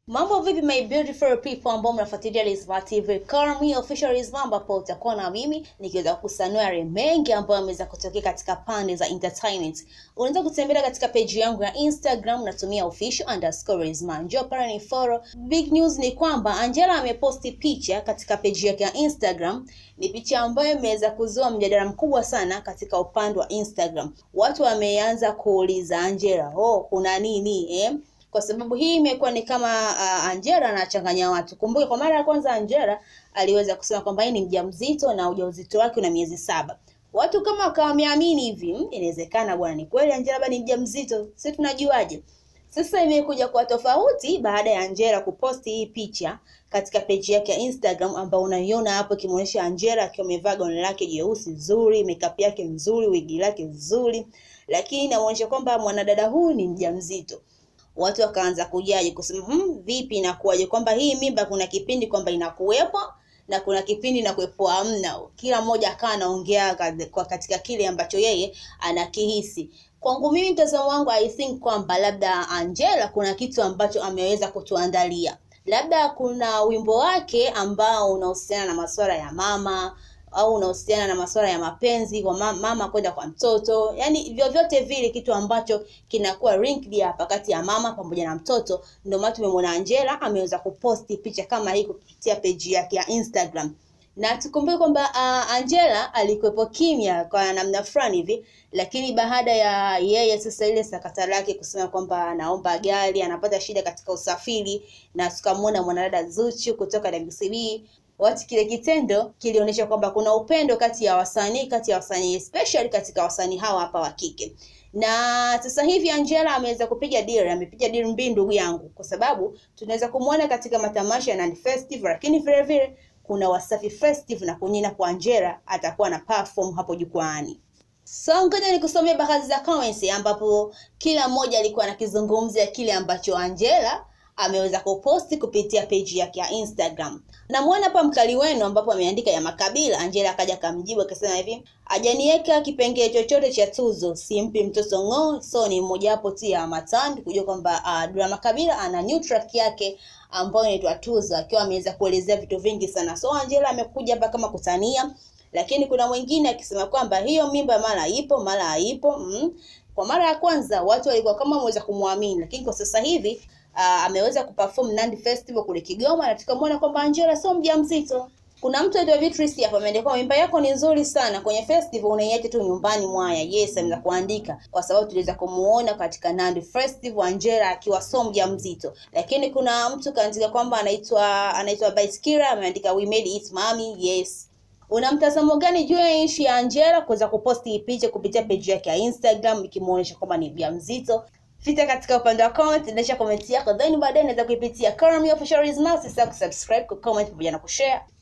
Mambo vipi my beautiful people ambao mnafuatilia Rizma TV. Call me official Rizma ambapo utakuwa na mimi nikiweza kusanua yale mengi ambayo yameweza kutokea katika pande za entertainment. Unaweza kutembelea katika page yangu ya Instagram natumia official underscore Rizma. Njoo pale ni follow. Big news ni kwamba Angela ameposti picha katika page yake ya Instagram. Ni picha ambayo imeweza kuzua mjadala mkubwa sana katika upande wa Instagram. Watu wameanza kuuliza Angela, oh kuna nini eh? kwa sababu hii imekuwa ni kama uh, Angela anachanganya watu. Kumbuke kwa mara ya kwanza Angela aliweza kusema kwamba yeye ni mjamzito na ujauzito wake una miezi saba. Watu kama wakawa wameamini hivi, "Hmm, inawezekana bwana, ni kweli Angela bado ni mjamzito, sisi tunajuaje? Sasa imekuja kwa tofauti baada ya Angela kuposti hii picha katika peji yake ya Instagram ambayo unaiona hapo ikimuonyesha Angela akiwa amevaa gauni lake jeusi zuri, makeup yake nzuri, wigi lake nzuri, lakini inaonyesha kwamba mwanadada huyu ni mjamzito watu wakaanza kujaji kusema hmm, vipi inakuwaje kwamba hii mimba kuna kipindi kwamba inakuwepo na kuna kipindi inakuwepo hamna. Kila mmoja akawa anaongea kad- kwa katika kile ambacho yeye anakihisi. Kwangu mimi, mtazamo wangu, I think kwamba labda Angela kuna kitu ambacho ameweza kutuandalia, labda kuna wimbo wake ambao unahusiana na masuala ya mama au unahusiana na masuala ya mapenzi kwa ma- mama kwenda kwa mtoto, yani vyovyote vile kitu ambacho kinakuwa linked hapa kati ya mama pamoja na mtoto. Ndio maana tumemwona Angela ameweza kuposti picha kama hii kupitia peji yake ya Instagram, na tukumbuke kwamba uh, Angela alikuwepo kimya kwa namna fulani hivi, lakini baada ya yeye sasa ile sakata lake kusema kwamba anaomba gari, anapata shida katika usafiri, na tukamwona mwanadada Zuchu kutoka WCB watu kile kitendo kilionyesha kwamba kuna upendo kati ya wasanii kati ya wasanii especially katika wasanii hawa hapa wa kike na sasa hivi Angela ameweza kupiga deal, amepiga deal mbili ndugu yangu, kwa sababu tunaweza kumwona katika matamasha ya Nandi Festival, lakini vile vile kuna Wasafi Festival na kunyina kwa Angela atakuwa na perform hapo jukwaani. So ngoja nikusomea baadhi za comments ambapo kila mmoja alikuwa anakizungumzia kile ambacho Angela ameweza kuposti kupitia page yake ya Instagram. Namuona hapa mkali wenu ambapo ameandika ya makabila. Angela akaja akamjibu akasema hivi, hajaniweka kipengele chochote cha tuzo, simpi mtoto ng'oo, so ni mojawapo tu ya matandi kujua kwamba uh, Dula Makabila ana new track yake ambayo inaitwa Tuzo, akiwa ameweza kuelezea vitu vingi sana. So Angela amekuja hapa kama kutania, lakini kuna mwingine akisema kwamba hiyo mimba mara ipo mara haipo. Mm. Kwa mara ya kwanza watu walikuwa kama wameweza kumwamini, lakini kwa sasa hivi uh, ameweza kuperform Nandi Festival kule Kigoma na tukamwona kwamba Angela sio mjamzito. Kuna mtu aitwa Beatrice hapa ameandika mimba yako ni nzuri sana kwenye festival unaiacha tu nyumbani mwaya. Yes, ameweza kuandika kwa sababu tuliweza kumuona katika Nandi Festival Angela akiwa sio mjamzito. Lakini kuna mtu kaandika kwamba anaitwa anaitwa Baiskira ameandika we made it mommy. Yes. Una mtazamo gani juu ya ishi ya Angela kuweza kuposti hii picha kupitia page yake ya Instagram ikimuonyesha kwamba ni mjamzito? Pita katika upande wa comment, ndesha comment yako, then baadaye naweza kuipitia Call Me Official Rizma. Usisahau kusubscribe, kucomment pamoja na kushare.